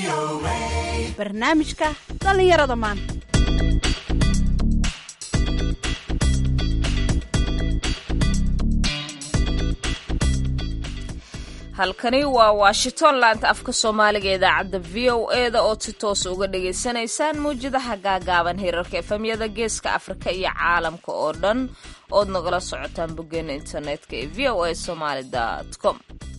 barnaamijka dhallinyarada maanta halkani waa washington laanta afka soomaaliga idaacadda v o e da ood si toos uga dhagaysanaysaan mawjadaha gaagaaban hirarka efemyada geeska afrika iyo caalamka oo dhan ood nagala socotaan boggeena internetka ee v o a somaly com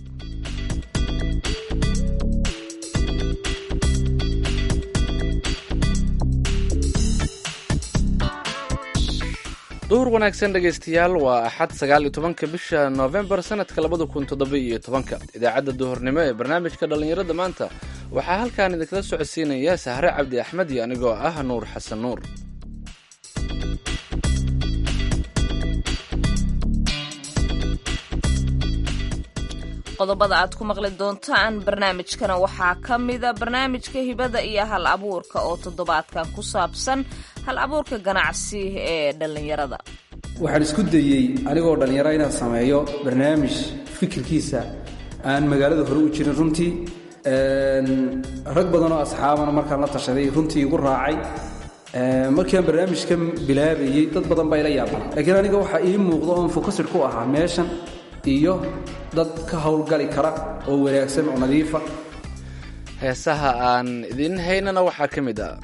duhur wanaagsan dhegaystayaal waa axad sagaal iyo tobanka bisha noofembar sanadka labada kun toddoba iyo tobanka idaacadda duhurnimo ee barnaamijka dhallinyarada maanta waxaa halkan idinkala socodsiinaya sahre cabdi axmed iyo anigoo ah nuur xasan nuur qodobada aad ku maqli doontaan barnaamijkana waxaa ka mida barnaamijka hibada iyo hal abuurka oo toddobaadkan ku saabsan hal abuurka ganacsi ee dhallinyarada waxaan isku dayey anigoo dhallinyaro inaan sameeyo barnaamij fikirkiisa aan magaalada hore u jirin runtii rag badan oo asxaabana markaan la tashaday runtii igu raacay markiiaan barnaamijka bilaabayey dad badan baa ila yaabana laakiin aniga waxaa ii muuqda oon fokasid ku ahaa meeshan iyo dad ka howlgali kara oo wanaagsan oo nadiifa heesaha aan idiin haynana waxaa ka mid ah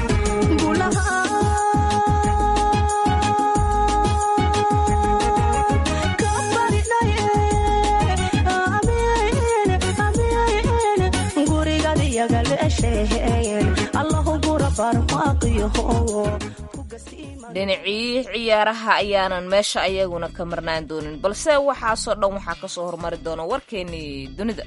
dhinacii ciyaaraha ayaanan meesha ayaguna ka marnaan doonin balse waxaasoo dhan waxaa kasoo hormari doona warkeennii dunida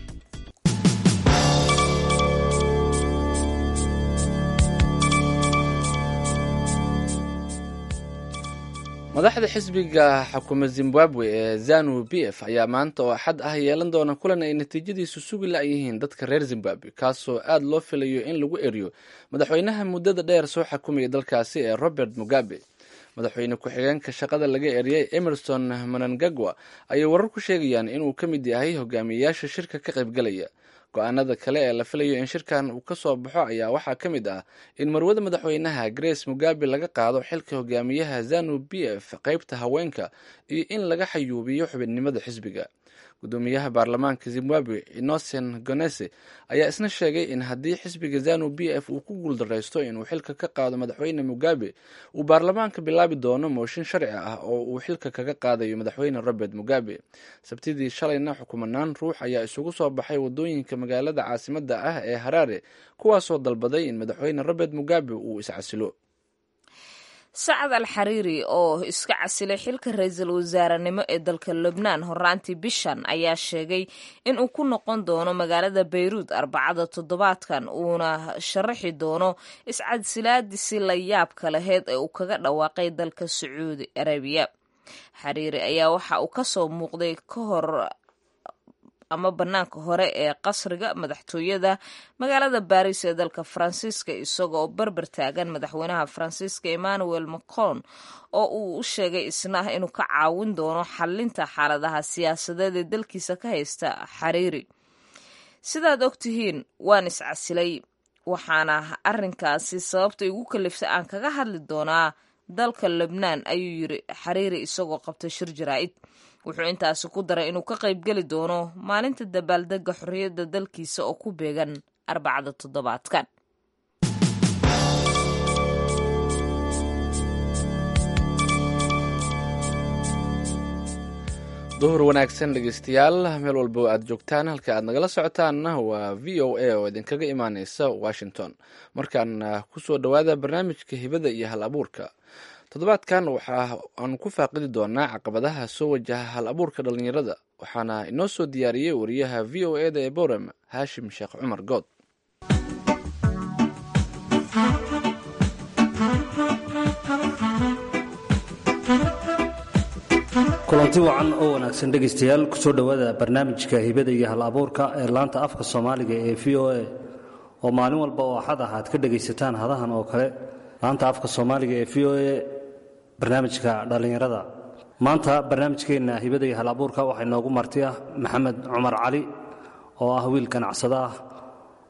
madaxda xisbiga xukuma zimbabwe ee zanu b f ayaa maanta oo axad ah yeelan doona kulan ay natiijadiisu sugi la-yihiin dadka reer zimbabwe kaasoo aad loo filayo in lagu eriyo madaxweynaha muddada dheer soo xakumaya dalkaasi ee robert mugabe madaxweyne ku-xigeenka shaqada laga eriyey emerson manangagwa ayay warar ku sheegayaan inuu ka mid yahay hogaamiyeyaasha shirka ka qaybgalaya go-aanada kale ee la filayo in shirkan uu ka soo baxo ayaa waxaa ka mid ah in marwada madaxweynaha grace mugabe laga qaado xilka hogaamiyaha zanu b f qeybta haweenka iyo in laga xayuubiyo xubinnimada xisbiga gudoomiyaha baarlamaanka zimbabwe innocen gonese ayaa isna sheegay in haddii xisbiga zanu b f uu ku guuldaraysto inuu xilka ka qaado madaxweyne mugabe uu baarlamaanka bilaabi doono mooshin sharci ah oo uu xilka kaga qaadayo madaxweyne robert mugabe sabtidii shalayna xukumanaan ruux ayaa isugu soo baxay wadooyinka magaalada caasimada ah ee haraare kuwaasoo dalbaday in madaxweyne robert mugabe uu iscasilo sacad al xariiri oo iska casilay xilka ra-iisul wasaarenimo ee dalka lubnaan horaantii bishan ayaa sheegay in uu ku noqon doono magaalada bayruud arbacada toddobaadkan uuna sharaxi doono iscasilaadisi la yaabka laheyd ee uu kaga dhawaaqay dalka sacuudi arabiya xariiri ayaa waxa uu kasoo muuqday ka hor ama banaanka hore ee qasriga madaxtooyada magaalada baris ee dalka faransiiska isagoo berber taagan madaxweynaha faransiiska emmanuel macron oo uu u sheegay isna inuu ka caawin doono xalinta xaaladaha siyaasadeed ee dalkiisa ka haysta xariiri sidaad ogtihiin waan iscasilay waxaana arinkaasi sababta igu kaliftay aan kaga hadli doonaa dalka lebnaan ayuu yiri xariiri isagoo qabtay shir jaraa'id wuxuu intaasi ku daray inuu ka qaybgeli doono maalinta dabaaldega xorriyadda dalkiisa oo ku beegan arbacada toddobaadkan duhur wanaagsan dhegeystayaal meel walba aad joogtaan halka aad nagala socotaanna waa v o a oo idinkaga imaaneysa washington markaan kusoo dhowaada barnaamijka hibada iyo hal abuurka toddobaadkan waxa aan ku faaqidi doonaa caqabadaha soo wajaha hal abuurka dhallinyarada waxaana inoo soo diyaariyey wariyaha v o e da ee borem haashim sheekh cumar good kulanti wacan oo wanaagsan dhegaystayaal kusoo dhowaada barnaamijka hibada iyo hal abuurka ee laanta afka soomaaliga ee v o a oo maalin walba oo axad ah aad ka dhegaysataan hadahan oo kale laanta afka soomaaliga ee v o a barnaamijka dhallinyarada maanta barnaamijkeenna hibada iyo hal abuurka waxaa inoogu marti ah maxamed cumar cali oo ah wiil ganacsado ah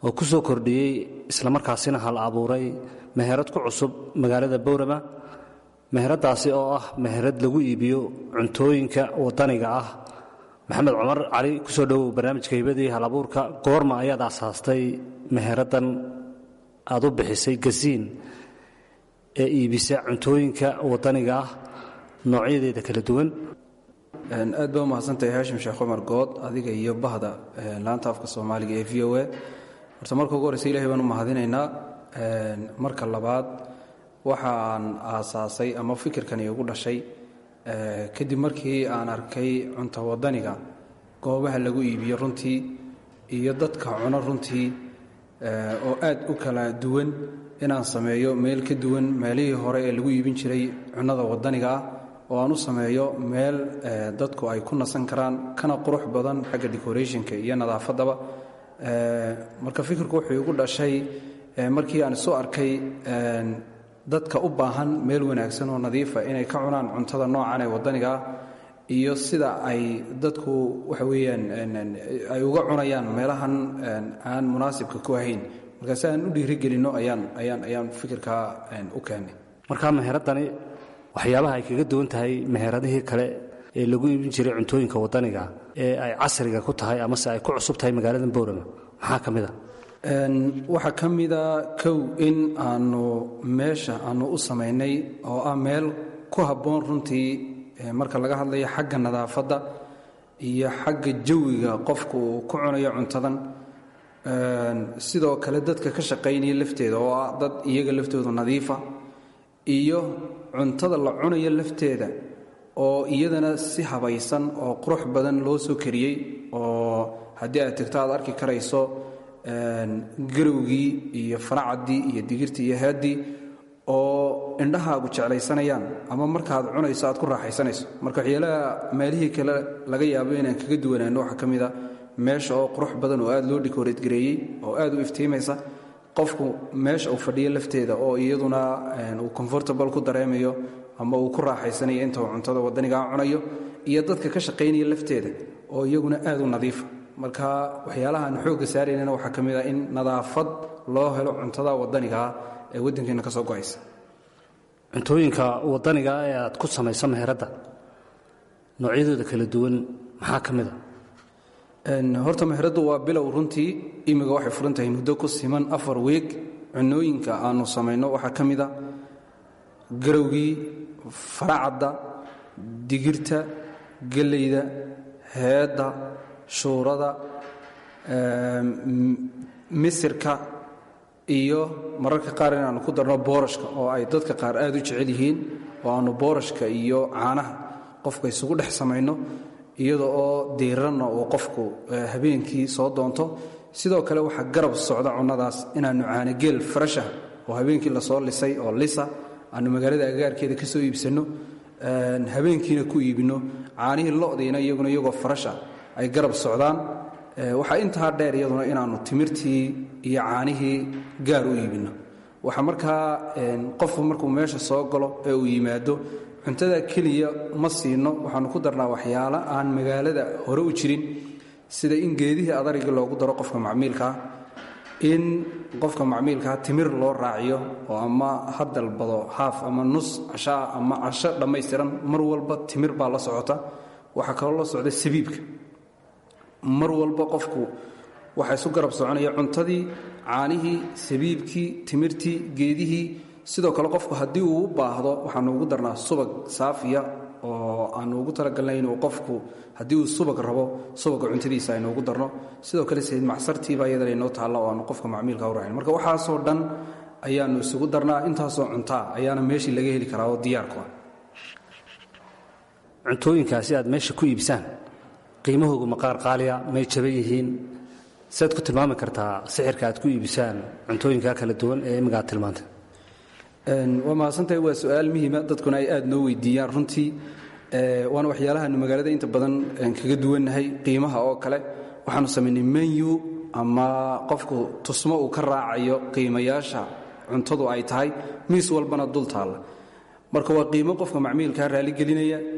oo ku soo kordhiyey islamarkaasina hal abuuray meherad ku cusub magaalada bowrama meheradaasi oo ah meherad lagu iibiyo cuntooyinka wadaniga ah maxamed cumar cali kusoo dhowow barnaamijka hibadii hal abuurka goorma ayaad asaastay meheradan aad u bixisay gasiin ee iibisa cuntooyinka wadaniga ah noocyadeeda kala duwan aad baa umahadsantahay haashim sheekh cumar good adiga iyo bahda laanta afka soomaaliga ee v o a horta marka ugu horreysa ilahay baan u mahadinaynaa marka labaad waxaan aasaasay ama fikirkani igu dhashay kadib markii aan arkay cunto wadaniga goobaha lagu iibiyo runtii iyo dadka cuno runtii oo aad u kala duwan inaan sameeyo meel ka duwan meelihii hore ee lagu iibin jiray cunnada wadaniga ah oo aan u sameeyo meel dadku ay ku nasan karaan kana qurux badan xagga decorationka iyo nadaafaddaba marka fikirku wuxuu igu dhashay markii aan isu arkay dadka u baahan meel wanaagsan oo nadiifa inay ka cunaan cuntada noocan ee wadaniga ah iyo sida ay dadku waxa weeyaan ay uga cunayaan meelahan aan munaasibka ku ahayn marka si aan u dhiirigelinno ayaan ayaan ayaan fikirkaa u keennay markaa meheradani waxyaabaha ay kaga duwan tahay meheradihii kale ee lagu iibin jiray cuntooyinka wadaniga ee ay casriga ku tahay amase ay ku cusub tahay magaalada bowrama maxaa ka mid a waxaa ka mida kow in aanu meesha aanu u samaynay oo ah meel ku habboon runtii marka laga hadlayo xagga nadaafadda iyo xagga jawiga qofku uu ku cunayo cuntadan sidoo kale dadka ka shaqaynaya lafteeda oo ah dad iyaga laftoodu nadiifa iyo cuntada la cunayo lafteeda oo iyadana si habaysan oo qurux badan loo soo kariyey oo haddii aad tagto aad arki karayso garowgii iyo faracaddii iyo digirtii iyo headdii oo indhahaagu jeclaysanayaan ama markaad cunayso aad ku raaxaysanayso marka waxyaalaha meelihii kale laga yaabo inaan kaga duwanaano waxaa ka mid a meesha oo qurux badan oo aad loo dhikoreed gareeyey oo aad u iftiimaysa qofku meesha uu fadhiyo lafteeda oo iyaduna uu comfortable ku dareemayo ama uu ku raaxaysanayo inta uu cuntada wadanigaa cunayo iyo dadka ka shaqaynaya lafteeda oo iyaguna aad u nadiifa marka waxyaalaha aan xoogga saaraynana waxaa ka mid ah in nadaafad loo helo cuntada wadanigaa ee waddankeena ka soo go'aysa cuntooyinka wadaniga ee aad ku samayso meheradda noocyadooda kala duwan maxaa ka mid a horta meheraddu waa bilow runtii imiga waxay furan tahay muddo ku siman afar weeg cunooyinka aanu samayno waxaa ka mid a garowgii faracadda digirta gellayda heedda shuurada misirka iyo mararka qaar inaannu ku darno boorashka oo ay dadka qaar aad u jecel yihiin oo aannu boorashka iyo caanaha qofka isugu dhex samayno iyada oo diiranna uu qofku habeenkii soo doonto sidoo kale waxaa garab socda cunnadaas inaannu caanageel farashah oo habeenkii lasoo lisay oo lisa aannu magaalada agaarkeeda ka soo iibsanno habeenkiina ku iibinno caanihii lodiina iyaguna iyagoo farasha ay garab socdaan waxaa intaa dheer iyaduna inaannu timirtii iyo caanihii gaar u iibinno waxaa markaa qofku markuu meesha soo galo ee uu yimaado cuntada keliya ma siino waxaannu ku darnaa waxyaalo aan magaalada hore u jirin sida in geedihii adariga loogu daro qofka macmiilkaa in qofka macmiilkaa timir loo raaciyo oo ama ha dalbado haaf ama nus cashaa ama casho dhammaystiran mar walba timir baa la socota waxaa kaloo la socda sabiibka mar walba qofku waxaa isu garab soconaya cuntadii caanihii sabiibkii timirtii geedihii sidoo kale qofku haddii uu u baahdo waxaanu ugu darnaa subag saafiya oo aanu ugu talagalnay inuu qofku haddii uu subag rabo subaga cuntadiisa aynu ugu darno sidoo kale sayd macsartiibaa iyadana inoo taalla oo aanu qofka macmiilka u raacin marka waxaasoo dhan ayaannu isugu darnaa intaasoo cuntaa ayaana meeshii laga heli karaa oo diyaarku ah cuntooyinkaasi aad meesha ku iibsaan qiimahoogu maqaar qaaliya may jaban yihiin siaad ku tilmaami kartaa sixirka aad ku iibisaan cuntooyinka kala duwan ee imminga aad tilmaantay waa mahadsantahay waa su-aal muhiima dadkuna ay aad noo weydiiyaan runtii waana waxyaalahaanu magaalada inta badan kaga duwannahay qiimaha oo kale waxaanu samaynay menyu ama qofku tusmo uu ka raacayo qiimayaasha cuntadu ay tahay miis walbana dul taalla marka waa qiimo qofka macmiilkaa raaligelinaya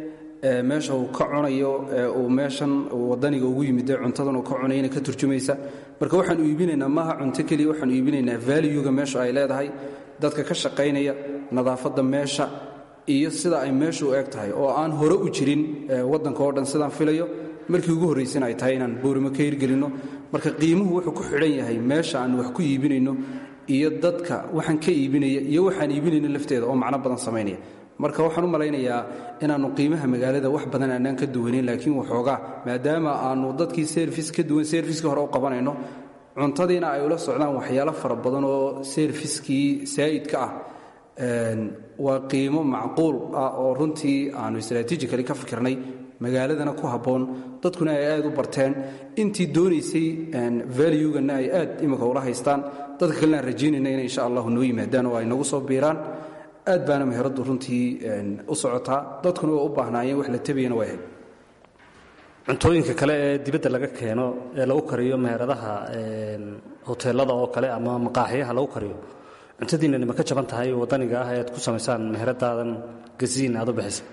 meesha uu ka cunayo uu meeshan wadaniga ugu yimide cuntadan uu ka cunayana ka turjumaysa marka waxaanu iibinaynaa maaha cunto keliya waxaanu iibinaynaa valuega meesha ay leedahay dadka ka shaqaynaya nadaafadda meesha iyo sida ay meeshu u eg tahay oo aan hore u jirin waddanka oo dhan sidaan filayo markii ugu horraysana ay tahay inaan boorimo ka hirgelinno marka qiimuhu wuxuu ku xidhan yahay meesha aan wax ku iibinayno iyo dadka waxaan ka iibinaya iyo waxaan iibinayno lafteeda oo macno badan samaynaya marka waxaan u malaynayaa inaannu qiimaha magaalada wax badan aanaan ka duwanin laakiin waxoogaa maadaama aannu dadkii serfis ka duwan serfiskii hore u qabanayno cuntadiina ay ula socdaan waxyaalo fara badan oo serfiskii saa'idka ah waa qiimo macquul ah oo runtii aanu istraatiijikali ka fikirnay magaaladana ku habboon dadkuna ay aad u barteen intii doonaysay valuegana ay aad imika ula haystaan dadka kalena aan rajaynayna inay insha allahu noo yimaadaan oo ay nagu soo biiraan aad baana meheraddu runtii u socotaa dadkuna waa u baahnaayeen wax la tabayana waa ahayd cuntooyinka kale ee dibadda laga keeno ee lagu kariyo meheradaha hoteelada oo kale ama maqaaxiyaha lagu kariyo cuntadiinani ma ka jaban tahay waddaniga ah ead ku samaysaan meheradaadan gasiin aad u bixisa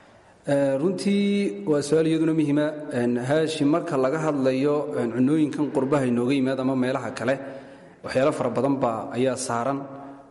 runtii waa su-aal iyaduna muhiima haashi marka laga hadlayo cunooyinkan qurbaha inooga yimaad ama meelaha kale waxyaalo fara badan baa ayaa saaran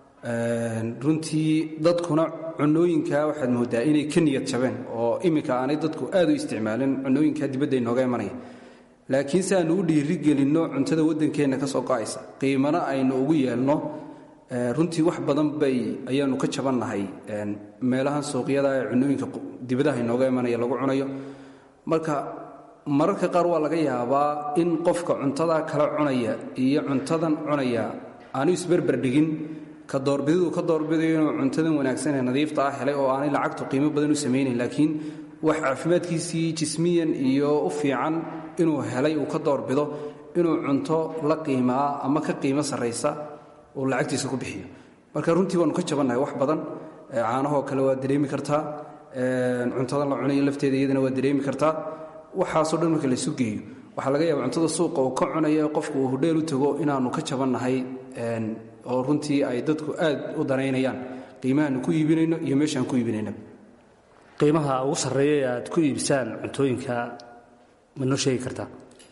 runtii dadkuna cunooyinka waxaad moodaa inay ka niyad jabeen oo iminka aanay dadku aad u isticmaalin cunooyinka dibadda inooga imanaya laakiin si aanu u dhiirigelinno cuntada waddankeenna ka soo go'aysa qiimana aynu ugu yeelno runtii wax badan bay ayaanu ka jabannahay meelahan suuqyada ee cunooyinka dibadaha inooga imanaya lagu cunayo marka mararka qaar waa laga yaabaa in qofka cuntada kala cunaya iyo cuntadan cunaya aanu isberberdhigin ka doorbididu ka doorbidayo inuu cuntadan wanaagsan ee nadiifta ah helay oo aanay lacagtu qiimo badan u samaynayn laakiin wax caafimaadkiisii jismiyan iyo u fiican inuu helay uu ka doorbido inuu cunto la qiimaa ama ka qiimo sarraysa uu lacagtiisa ku bixiyo marka runtii waanu ka jabannahay wax badan caanahoo kale waa dareemi kartaa cuntadan la cunayo lafteeda iyadana waa dareemi kartaa waxaasoo dhan marka laysu geeyo waxaa laga yaaba cuntada suuqa uu ka cunayo qofku uu hudheel u tago inaannu ka jabannahay oo runtii ay dadku aad u danaynayaan qiimahaanu ku iibinayno iyo meeshaan ku iibinayna qiimaha ugu sarreeya ee aad ku iibisaan cuntooyinka ma noo sheegi kartaa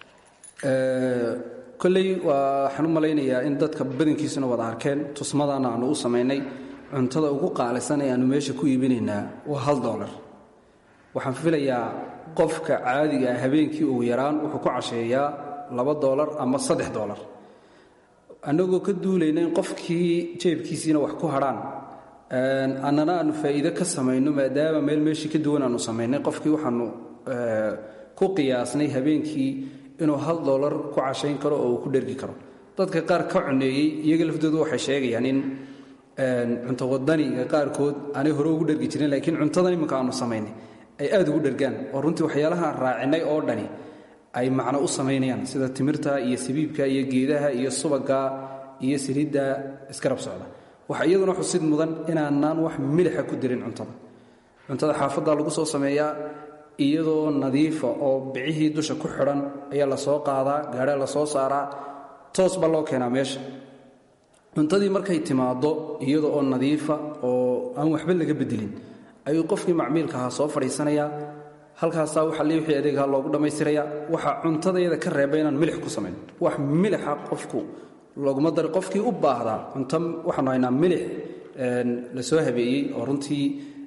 kolley waxaan u malaynayaa in dadka badankiisuna wada arkeen tusmadana aanu u samaynay cuntada ugu qaalisan ee aanu meesha ku iibinaynaa waa hal doolar waxaan filayaa qofka caadiga ah habeenkii ugu yaraan wuxuu ku casheeyaa laba doolar ama saddex doolar annagoo ka duulayna in qofkii jeebkiisiina wax ku hadhaan annana aanu faa'iide ka samayno maadaama meel meeshii ka duwan aanu samaynay qofkii waxaanu ku qiyaasnay habeenkii inuu hal doolar ku cashayn karo oo uu ku dhergi karo dadka qaar ka cuneeyey iyaga laftoodu waxay sheegayaan in cunto wadaniga qaarkood aanay hore ugu dhergi jirin laakiin cuntadan iminka aanu samaynay ay aad ugu dhergaan oo runtii waxyaalahaan raacinay oo dhani ay macno u samaynayaan sida timirta iyo sabiibka iyo geedaha iyo subaga iyo saliidda iskarab socda waxa iyaduna xusid mudan inaanaan wax milixa ku dirin cuntada cuntada xaafadda lagu soo sameeyaa iyadoo nadiifa oo bicihii dusha ku xidhan ayaa la soo qaadaa gaadhaa la soo saaraa toos baa loo keenaa meesha cuntadii markay timaaddo iyada oo nadiifa oo aan waxba laga bedelin ayuu qofkii macmiilka ahaa soo fadhiisanayaa halkaasaa waxa le wixii adeegaha loogu dhammaystirayaa waxaa cuntadayada ka reeba inaan milix ku samayn wax milixa qofku looguma dari qofkii u baahdaa cunto waxaanu haynaa milix la soo habeeyey oo runtii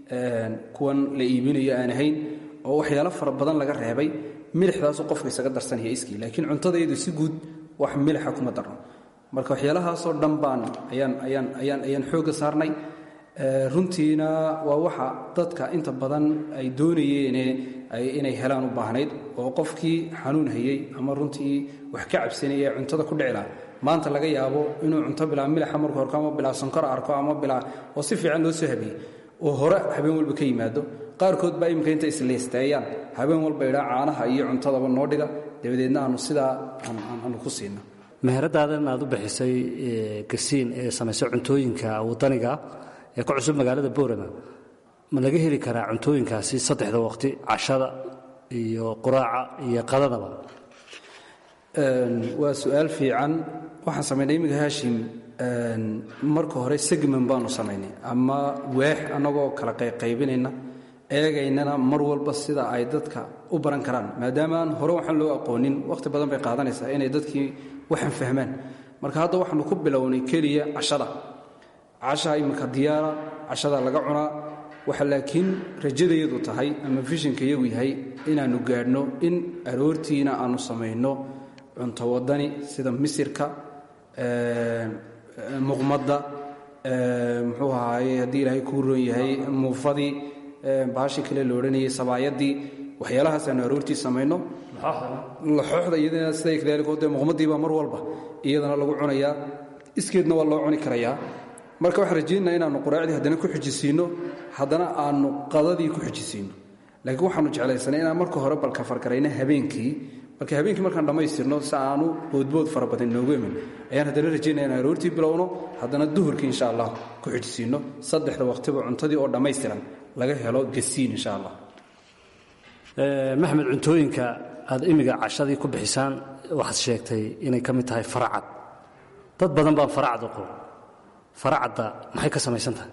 kuwan la iibinayo aan ahayn oo waxyaalo fara badan laga reebay milixdaasuu qofka isaga darsanaya iskii laakiin cuntadayadu si guud wax milixa kuma darno marka waxyaalahaasoo dhan baan ayaan ayaan ayaan ayaan xoogga saarnay runtiina waa waxa dadka inta badan ay doonayeen inay helaan u baahnayd oo qofkii xanuun hayey ama runtii wax ka cabsanaya cuntada ku dhicila maanta laga yaabo inuu cunto bilaa milixa marku horko ama bilaa sonkor arko ama bilaa oo si fiican loo soo habeeyey oo hore habeen walba ka yimaado qaarkood baa iminka inta isliisteeyaan habeen walba idhaa caanaha iyo cuntadaba noo dhiga dabadeedna aanu sidaa aanu ku siino meheradaadan aad u bixisay gasiin ee samaysa cuntooyinka wadaniga ee ku cusub magaalada boorama ma laga heli karaa cuntooyinkaasi saddexda waqti cashada iyo quraaca iyo qadadaba waa su-aal fiican waxaan samaynay iminka haashim marka hore segman baanu samaynay ama waax annagoo kala qayqaybinayna eegaynana mar walba sida ay dadka u baran karaan maadaama aan hore waxaan loo aqoonin wakhti badan bay qaadanaysaa inay dadkii waxaan fahmaan marka hadda waxaanu ku bilownay keliya cashada cashaa iminka diyaara cashada laga cunaa waxa laakiin rajadayadu tahay ama fishinka iyagu yahay inaannu gaadhno in aroortiina aanu samayno cunto wadani sida misirka muqmadda muxuu ahaaye haddii ilaahay kuu roon yahay muufadii baashii kale la odhanayay sabaayadii waxyaalahaas aanu aroortii samayno laxooxda iyadana sida kadaalika dee muqmadiibaa mar walba iyadana lagu cunayaa iskeedna waa loo cuni karayaa marka waxaan rajaynaa inaannu quraacdii haddana ku xijisiinno haddana aanu qadadii ku xijisiinno laakiin waxaanu jeclaysanay inaan marka hore balka fargarayna habeenkii marka habeenkii markaan dhammaystirno si aanu boodbood fara badan inoogu iman ayaan haddana rajaynaya inaan aroortii bilowno haddana duhurkii insha allah ku xijisiinno saddexda waqtiba cuntadii oo dhammaystiran laga helo gasiin insha allah maxmed cuntooyinka aad imiga cashadii ku bixisaan waxaad sheegtay inay ka mid tahay faracad dad badan baan faracad u qabo faracadda maxay ka samaysan tahay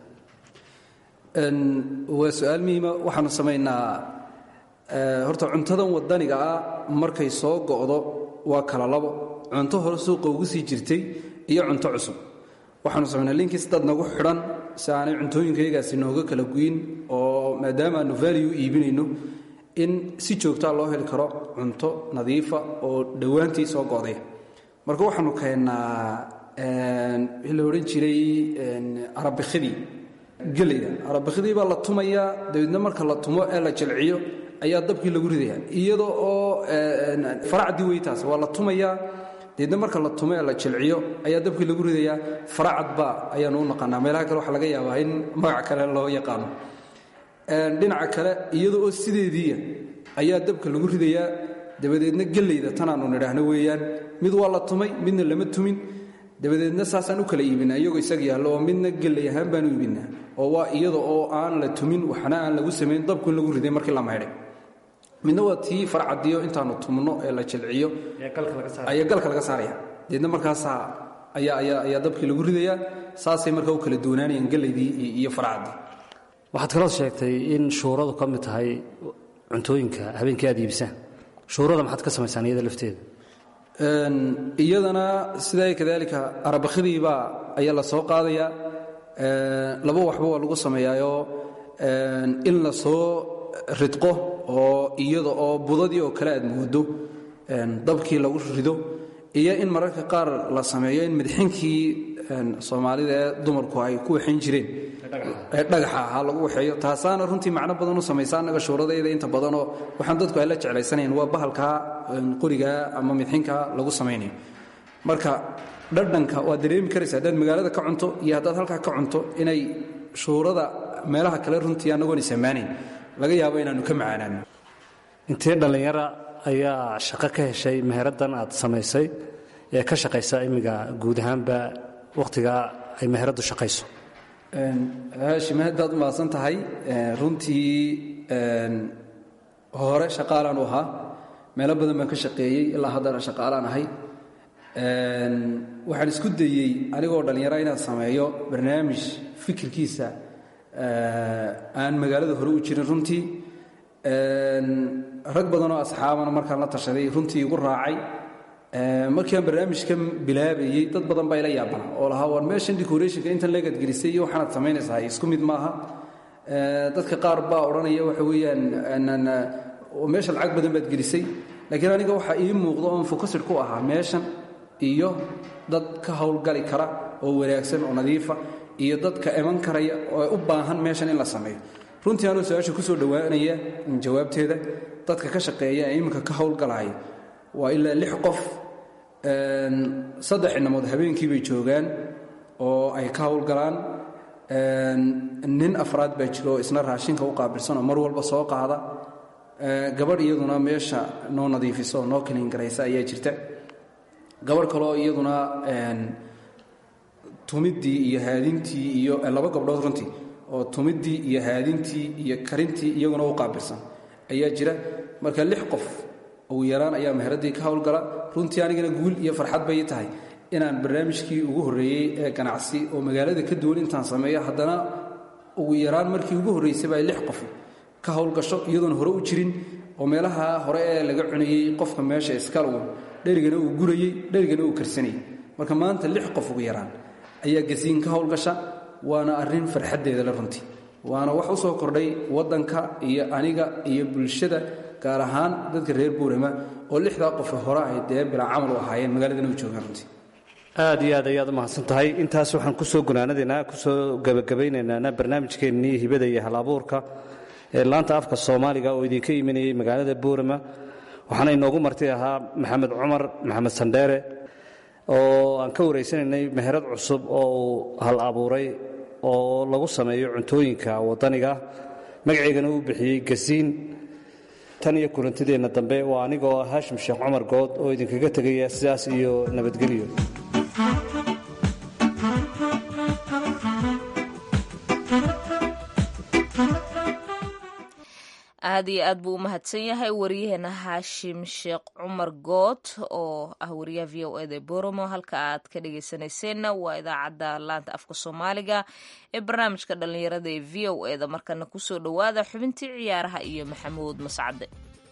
waa su-aal muhiima waxaanu samaynaa horta cuntadan wadaniga ah markay soo go'do waa kala labo cunto hore suuqa ugu sii jirtay iyo cunto cusub waxaanu samaynaa linkiis dad nagu xidhan si aanay cuntooyinkayagaasi nooga kala guyin oo maadaama aanu vaaliyu iibinayno in si joogtaa loo heli karo cunto nadiifa oo dhowaantii soo go'day marka waxaanu keennaa wixii la odhan jiray arabikidii gelayda arabikidii baa la tumayaa dabeedna marka la tumo ee la jilciyo ayaa dabkii lagu ridaya iyada oo faracdii weytaas waa la tumayaa dabeedna marka la tumo ee la jilciyo ayaa dabkii lagu ridayaa faracadba ayaanu u naqaanaa meelaha kale waxaa laga yaabaa in magac kale loo yaqaano dhinaca kale iyada oo sideediiya ayaa dabka lagu ridayaa dabadeedna gelayda tanaanu nidhaahno weeyaan mid waa la tumay midna lama tumin dabadeedna saasaan u kala iibinaa iyagoo isaga yaallo oo midna gelay ahaan baanu iibinaa oo waa iyada oo aan la tumin waxna aan lagu samayn dabku in lagu riday markii la maydhay midna waa tii farcadiyo intaanu tumno ee la jilciyo ayaa galka laga saaraya dabeedna markaasaa ayaa ayaa ayaa dabkii lagu ridayaa saasay markaa u kala duwanaanayaan gelaydii iyo farcaddii waxaad kaloo sheegtay in shuuradu ka mid tahay cuntooyinka habeenkii aad iibisaan shuurada maxaad ka samaysaan iyada lafteeda iyadana sidaa kadaalika arabakidiibaa ayaa la soo qaadayaa laba waxba waa lagu sameeyaayoo in la soo ridqo oo iyada oo budadii oo kale aad moodo dabkii lagu rido iyo in mararka qaar la sameeyo in midxinkii soomaalida ee dumarku ay ku waxayn jireen ee dhagaxa ahaa lagu waxeeyo taasaana runtii macno badan u samaysa annaga shuuradayda inta badanoo waxaan dadku ay la jeclaysanayn waa bahalkaa qorigaa ama midxinkaa lagu samaynayo marka dhadhanka waad dareemi karaysa haddaad magaalada ka cunto iyo haddaad halkaa ka cunto inay shuurada meelaha kale runtii annagoon isamaanayn laga yaabo inaannu ka macaanaano intee dhallinyara ayaa shaqo ka heshay meheraddan aad samaysay ee ka shaqaysa imiga guud ahaanba wakhtigaa ay meheraddu shaqayso haashim aad baad u mahadsan tahay runtii hore shaqaalaan u ahaa meelo badan baan ka shaqeeyey ilaa haddana shaqaalaan ahay waxaan isku dayey anigoo dhallinyara inaan sameeyo barnaamij fikirkiisa aan magaalada hore u jirin runtii rag badanoo asxaabana markaan la tashaday runtii igu raacay markii aan barnaamijkan bilaabayey dad badan baa ila yaabana oo lahaa war meeshan decorationka intan leegad gelisay iyo waxaanaad samaynaysaa isku mid maaha dadka qaar baa odhanaya waxa weeyaan meesha lacag badan baad gelisay laakiin aniga waxaa ii muuqda oon fokasid ku ahaa meeshan iyo dad ka howlgali kara oo wanaagsan oo nadiifa iyo dadka iman karaya oo u baahan meeshan in la sameeyo runtii anuu su-aasha ku soo dhowaanaya jawaabteeda dadka ka shaqeeya ee iminka ka howlgalaya waa ilaa lix qof saddex inamood habeenkii bay joogaan oo ay ka howlgalaan nin afraad baa jiro oo isna raashinka u qaabilsan oo mar walba soo qaada gabadh iyaduna meesha noo nadiifisa oo noo kaliin garaysa ayaa jirta gabadh kaloo iyaduna tumiddii iyo haadintii iyo laba gabdhood runtii oo tumiddii iyo haadintii iyo karintii iyaguna u qaabilsan ayaa jira marka lix qof ugu yaraan ayaa meheraddii ka howlgala runtii anigana guul iyo farxad bay tahay inaan barnaamijkii ugu horreeyey ee ganacsi oo magaalada ka duwan intaan sameeyo haddana ugu yaraan markii ugu horraysayba ay lix qof ka howlgasho iyadoona hore u jirin oo meelaha hore ee laga cunayey qofka meesha iskal uu dherigana uu gurayey dherigana uu karsanayey marka maanta lix qof ugu yaraan ayaa gasiin ka howlgasha waana arrin farxaddeeda la runtii waana wax u soo kordhay waddanka iyo aniga iyo bulshada gaar ahaan dadka reer buurama oo lixdaa qofe hore ay dee bilaa camal u ahaayeen magaaladana u joogaan runtii aad iyo aad ayaad u mahadsan tahay intaas waxaan kusoo gunaanadaynaa kusoo gebagabaynaynaa barnaamijkeennii hibada iyo halabuurka ee laanta afka soomaaliga oo idinka imanayay magaalada buurama waxaana inoogu marti ahaa maxamed cumar maxamed sandheere oo aan ka waraysanaynay meherad cusub oo uu hal abuuray oo lagu sameeyo cuntooyinka waddaniga magaceygana uu bixiyey gasiin tan iyo kulantideenna dambe waa anigoo haashim sheekh cumar good oo idinkaga tegaya sidaas iyo nabadgelyo aad iyo aad buu u mahadsan yahay wariyaheena haashim sheekh cumar good oo ah wariyaha v o eda boromo halka aad ka dhegeysanayseena waa idaacadda laanta afka soomaaliga ee barnaamijka dhallinyarada ee v o eda markana kusoo dhowaada xubintii ciyaaraha iyo maxamuud mascade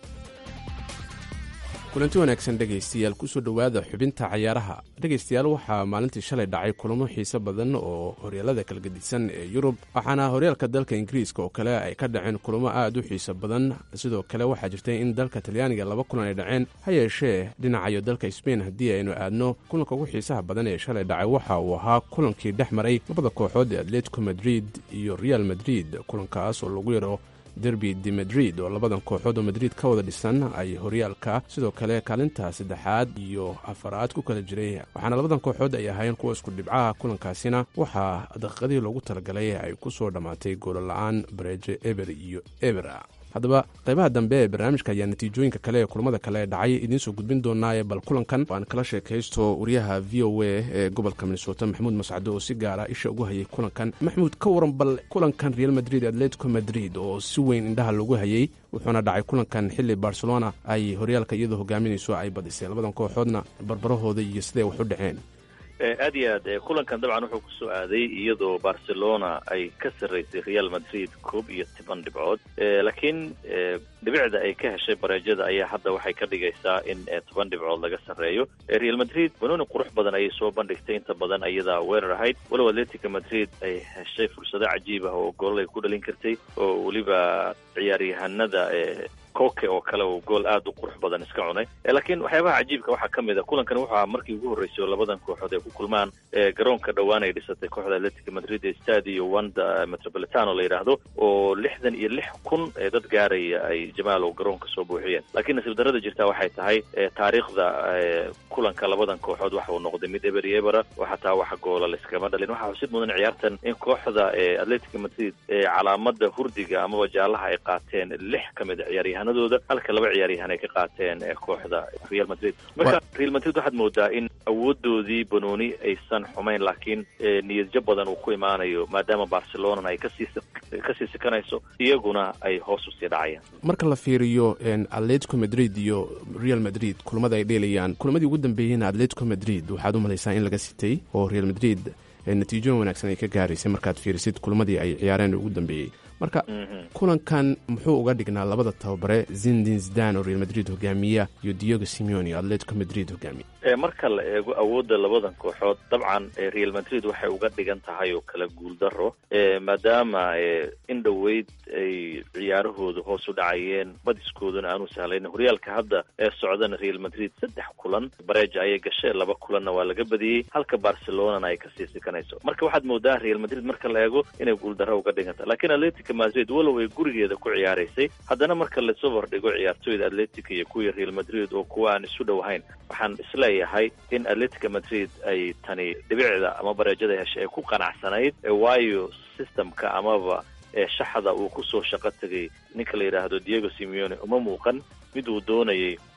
kulanti wanaagsan dhegaystayaal kusoo dhowaada xubinta cayaaraha dhegaystayaal waxaa maalintii shalay dhacay kulamo xiise badan oo horyaalada kala gedisan ee yurub waxaana horyaalka dalka ingiriiska oo kale ay ka dhaceen kulamo aad u xiise badan sidoo kale waxaa jirtay in dalka talyaaniga laba kulan ay dhaceen ha yeeshee dhinacayo dalka sbain haddii aynu aadno kulanka ugu xiisaha badan ee shalay dhacay waxa uu ahaa kulankii dhex maray labada kooxood ee atletico madrid iyo real madrid kulankaas oo lagu yaro derby de madrid oo labadan kooxood oo madrid ka wada dhisan ay horyaalka sidoo kale kaalinta saddexaad iyo afaraad ku kala jiray waxaana labadan kooxood ay ahaayeen kuwa isku dhibcaha kulankaasina waxaa daqiiqadii loogu talagalay ay ku soo dhammaatay goolla'aan bareeje eber iyo ebera haddaba qaybaha dambe ee barnaamijka ayaa natiijooyinka kale ee kulamada kale ee dhacay idiin soo gudbin doonaaye bal kulankan aan kala sheekaysto wariyaha v o a ee gobolka minnesota maxamuud mascado oo si gaara isha ugu hayay kulankan maxamuud ka waran bal kulankan real madrid atletico madrid oo si weyn indhaha loogu hayay wuxuuna dhacay kulankan xili barcelona ay horyaalka iyadoo hogaaminayso ay badisay labadan kooxoodna barbarahooda iyo siday wax u dhaceen aad iyo aad kulankan dabcan wuxuu kusoo aaday iyadoo barcelona ay ka sarraysay real madrid koob iyo toban dhibcood laakiin dhibicda ay ka heshay bareejada ayaa hadda waxay ka dhigaysaa in toban dhibcood laga sarreeyo real madrid banooni qurux badan ayay soo bandhigtay inta badan ayadaa weerar ahayd walow atletica madrid ay heshay fursado cajiib ah oo goolal ay ku dhalin kartay oo weliba ciyaaryahanada koke oo kale uu gool aad u qurux badan iska cunay laakiin waxyaabaha cajiibka waxaa ka mid a kulankan wuxuu ahaa markii ugu horreysay oo labadan kooxood ay ku kulmaan garoonka dhowaan ay dhisatay kooxda atletica madrid ee stadio wanda metropolitano la yidhaahdo oo lixdan iyo lix kun ee dad gaaraya ay jamaalow garoonka soo buuxiyeen laakiin nasiib darrada jirtaa waxay tahay taariikhda kulanka labadan kooxood waxa uu noqday mid eber iyo ebera oo xataa wax goola layskama dhalin waxaa xusid mudan ciyaartan in kooxda atletica madrid calaamada hurdiga amaba jaalaha ay qaateen lix ka mid a ciyaaryahan dooda halka laba ciyaaryahan ay ka qaateen kooxda real madrid marka real madrid waxaad moodaa in awoodoodii banooni aysan xumayn laakiin niyadjo badan uu ku imaanayo maadaama barcelonana ay kasii kasii sikanayso iyaguna ay hoos usii dhacayaan marka la fiiriyo atletico madrid iyo real madrid kulamada ay dheelayaan kulamadii ugu dambeeyeyna atletico madrid waxaad u malaysaa in laga sitay oo real madrid natiijooyin wanaagsan ay ka gaaraysay markaad fiirisid kulamadii ay ciyaareen ugu dambeeyey marka kulankan muxuu uga dhignaa labada tababare zindin zidan oo real madrid hogaamiya iyo diego simeone oo atletico madrid hogaamiya marka la eego awoodda labadan kooxood dabcan real madrid waxay uga dhigan tahay oo kala guuldaro maadaama in dhoweyd ay ciyaarahooda hoos u dhacayeen badiskooduna aanu sahlayn horyaalka hadda ee socdana real madrid saddex kulan bareja ayay gashay laba kulanna waa laga badiyey halka barcelonana ay kasii sikanayso marka waxaad moodaa real madrid marka la eego inay guuldaro uga dhiganta lakiin atletica madrid walow ay gurigeeda ku ciyaaraysay haddana marka lasoo hordhigo ciyaartooyda atletica iyo kuwii real madrid oo kuwa aan isu dhowahayn waxaan isleeyahay in atletica madrid ay tani dhibicda ama bareejada heshay ay ku qanacsanayd waayo systemka amaba shaxda uu kusoo shaqo tegay ninka la yidhaahdo diego simeone uma muuqan mid uu doonayay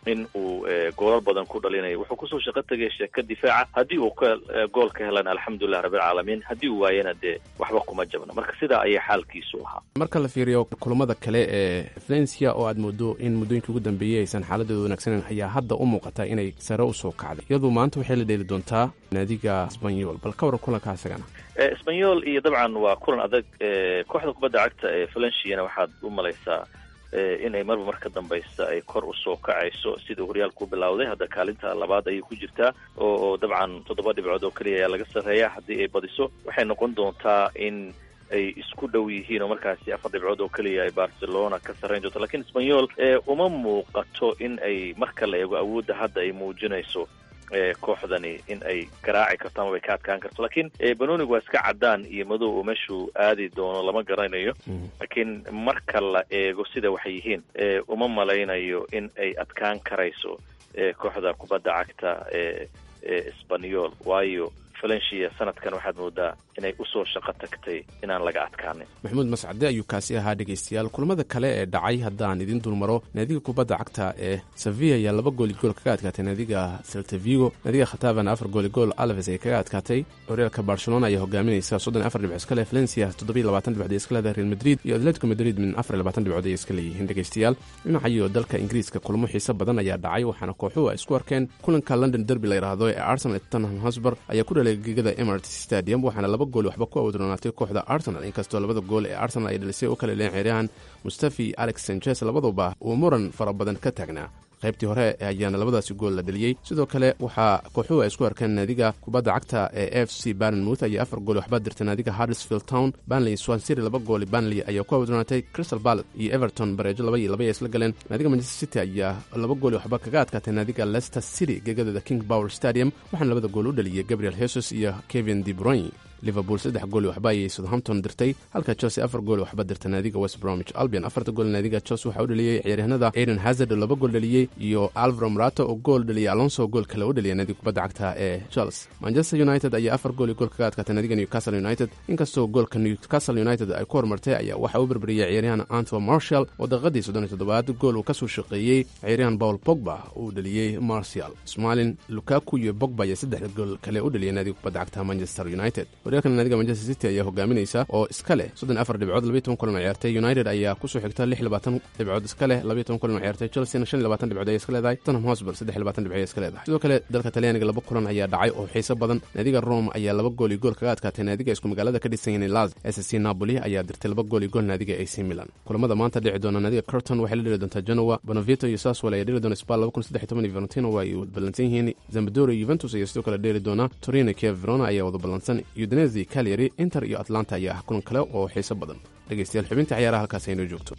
in uu goolal badan ku dhalinayo wuxuu kusoo shaqo tegay sheeka difaaca haddii uu ka gool ka helan alxamdulilah rabbilcaalamiin haddii uu waayana dee waxba kuma jabna marka sidaa ayaa xaalkiisu ahaa marka la fiiriyo kulamada kale ee valencia oo aad moodo in muddooyinkii ugu dambeeyey aysan xaaladeedu wanaagsaneyn ayaa hadda u muuqata inay sare usoo kacday iyadu maanta waxay la dheeli doontaa naadiga sbanyol bal ka waran kulanka isagana sbanyol iyo dabcan waa kulan adag kooxda kubadda cagta ee valenciana waxaad u malaysaa inay marba mar ka dambaysa ay kor usoo kacayso sida horyaalku bilowday hadda kaalinta labaad ayay ku jirtaa oo dabcan toddoba dhibcood oo keliya ayaa laga sarreeya haddii ay badiso waxay noqon doontaa in ay isku dhow yihiin oo markaasi afar dhibcood oo keliya ay barcelona ka sarrayn doonto lakiin sbanyol uma muuqato in ay marka la eego awoodda hadda ay muujinayso kooxdani in ay garaaci karto ama bay ka adkaan karto lakiin banonig waa iska caddaan iyo madow oo meeshuu aadi doono lama garanayo laakiin marka la eego sida waxay yihiin uma malaynayo in ay adkaan karayso kooxda kubadda cagta ee esbanyol waayo valencia sanadkan waxaad moodaa inay usoo shaqo tagtay inaan laga adkaanin maxamuud mascade ayuu kaasi ahaa dhegaystayaal kulamada kale ee dhacay haddaan idiin dulmaro naadiga kubadda cagta ee sevilla ayaa laba gooli gool kaga adkaatay naadiga seltavigo naadiga khatavana afar gooli gool alves ay kaga adkaatay horyaalka barcelona ayaa hogaaminaysa soddon afar dhibcood iska leh valencia toddobiyo labaatan dhibcood ay iska leedahay real madrid iyo atletico madrid min afar iyo labaatan dhibcood ay iska leeyihiin dhegaystayaal dhinacayo dalka ingiriiska kulamo xiiso badan ayaa dhacay waxaana kooxuhu ay isku arkeen kulanka london derby la yidhaahdo ee arsenal tottenham hosber ayaa ku dhalay gegada emirates stadium waxaana laba gooli waxba ku awdronaatay kooxda arsenal inkastoo labada gool ee arsenal ay dhalisay u kala leen ciyaaryahan mustafi alex sanchez labaduba uu muran fara badan ka taagnaa qaybtii hore ayaana labadaasi gool la dheliyey sidoo kale waxaa kooxuhu ay isku arkeen naadiga kubadda cagta ee f c barnmouth ayaa afar gooli waxba dirtay naadiga harrisfield town banley swansiri laba gooli banley ayaa ku awdronaatay crystal ballet iyo everton bareejo laba iyo laba ay isla galeen naadiga manchester city ayaa laba gooli waxba kaga adkaatay naadiga leicester city gegadada king power stadium waxaana labada gool u dhaliyey gabriel hesus iyo kevin de bruyne liverpool saddex gooli waxba ayay southampton dirtay halka chelsea afar gooli waxba dirta naadiga west bromwich albion afarta gool naadiga chelsea waxaa u dhaliyey ciyaaryahanada aiden hazard oo laba gool dhaliyey iyo alvaro marato oo gool dhaliyay alonso gool kale u dhaliyay naadiga kubadda cagta ee chelsea manchester united ayaa afar gooli gool kaga adkaatay naadiga newcastle united inkastoo goolka newcastle united ay ku horumartay ayaa waxaa u berberiyey ciyaaryahan anto marshall oo daqiiqadii soddon iyo toddobaad gool uu kasoo shaqeeyey ciyaaryahan paul pogba uu dhaliyey martial smalin lukaku iyo bogba ayaa saddex gool kale u dhaliyay naadiga kubadda cagta manchester united horyaalkan naadiga manchester city ayaa hogaaminaysa oo iska leh soddon afar dhibcood labiyo toban kulan oo ciyaartay united ayaa kusoo xigta lix labaatan dhibcood iska leh labiyo toban kulan oo ciyaartay chelsea shan iyo labaatan dhibcood ayay iska leedahay tottenham hotspur saddex iyo labaatan dhibcood ayay iska leedahay sidoo kale dalka talyaaniga laba kulan ayaa dhacay oo xiiso badan naadiga rome ayaa laba gool iyo gool kaga adkaatay naadiga isku magaalada ka dhisan yahay laz s c napoli ayaa dirtay laba gool iyo gool naadiga ac milan kulamada maanta dhici doona naadiga curton waxay la dheli doontaa genoa bonavito iyo saswell ayaa dheli doona spal laba kun saddex iyo toban iyo valentino waa ay wada ballansan yihiin zambadoro iyo juventus ayaa sidoo kale dheeli doona torino kiev verona ayaa wada ballansan udinesi cagliari inter iyo atlanta ayaa ah kulan kale oo xiiso badan dhegaystayaal xubinta ciyaaraha halkaas aynoo joogto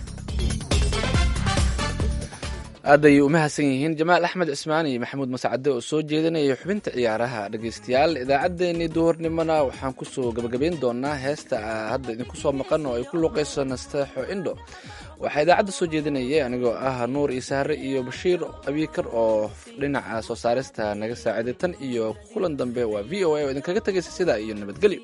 aad ayay u mahadsan yihiin jamaal axmed cismaan iyo maxamuud mascade oo soo jeedinaya xubinta ciyaaraha dhegaystayaal idaacaddeenii duhurnimona waxaan kusoo gabagabayn doonaa heesta hadda idinku soo maqan oo ay ku luuqayso nasteexo indho waxaa idaacadda soo jeedinayay anigoo ah nuur iyo sahre iyo bashiir abiikar oo dhinaca soo saarista naga saaciday tan iyo kulan dambe waa v o a oo idinkaga tegaysa sidaa iyo nabadgelyo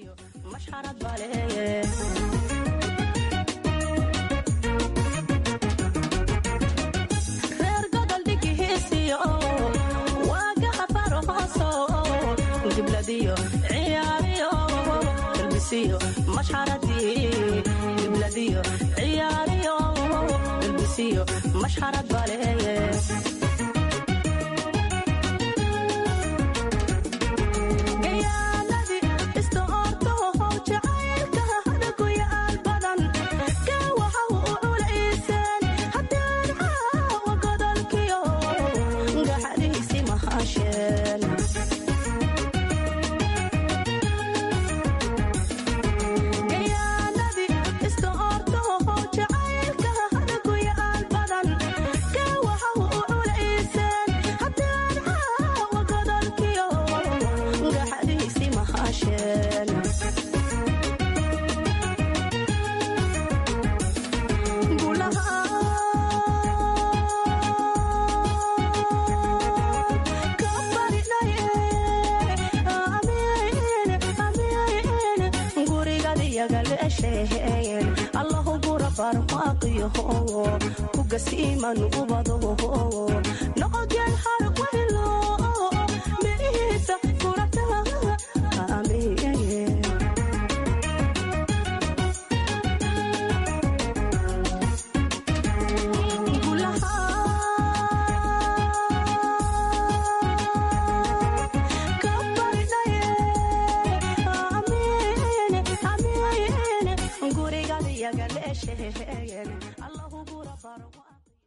allahu gura barmaaqiyo kugasiiman ubado